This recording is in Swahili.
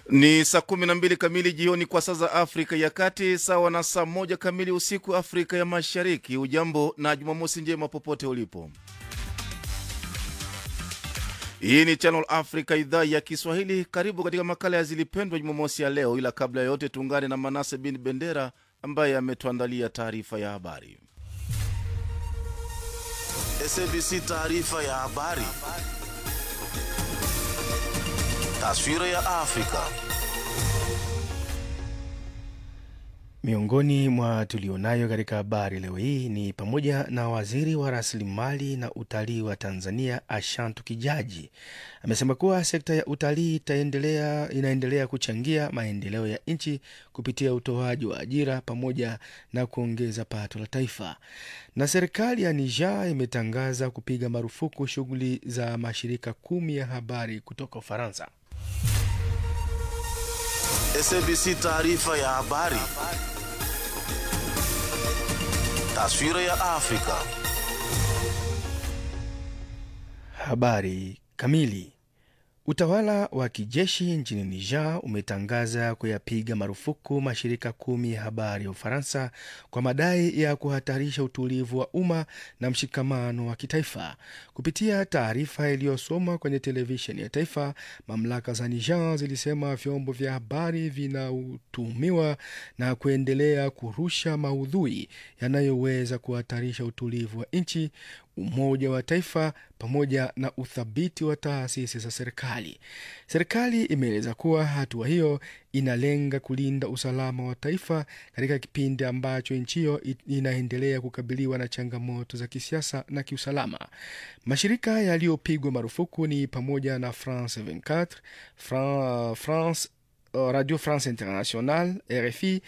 Ni saa kumi na mbili kamili jioni kwa saa za Afrika ya Kati, sawa na saa moja kamili usiku Afrika ya Mashariki. Ujambo na Jumamosi njema popote ulipo. Hii ni Channel Africa, idhaa ya Kiswahili. Karibu katika makala ya Zilipendwa Jumamosi ya leo, ila kabla ya yote tuungane na Manase bin Bendera ambaye ametuandalia taarifa ya habari. SABC taarifa ya habari. Taswira ya Afrika. Miongoni mwa tulionayo katika habari leo hii ni pamoja na waziri wa rasilimali na utalii wa Tanzania Ashantu Kijaji amesema kuwa sekta ya utalii itaendelea inaendelea kuchangia maendeleo ya nchi kupitia utoaji wa ajira pamoja na kuongeza pato la taifa. Na serikali ya Niger imetangaza kupiga marufuku shughuli za mashirika kumi ya habari kutoka Ufaransa. SABC taarifa ya habari. Taswira ya Afrika. Habari kamili. Utawala wa kijeshi nchini Niger umetangaza kuyapiga marufuku mashirika kumi ya habari ya Ufaransa kwa madai ya kuhatarisha utulivu wa umma na mshikamano wa kitaifa. Kupitia taarifa iliyosomwa kwenye televisheni ya taifa, mamlaka za Niger zilisema vyombo vya habari vinatuhumiwa na kuendelea kurusha maudhui yanayoweza kuhatarisha utulivu wa nchi, umoja wa taifa pamoja na uthabiti wa taasisi za serikali. Serikali imeeleza kuwa hatua hiyo inalenga kulinda usalama wa taifa katika kipindi ambacho nchi hiyo inaendelea kukabiliwa na changamoto za kisiasa na kiusalama. Mashirika yaliyopigwa marufuku ni pamoja na France 24, Fran, France, Radio France International, RFI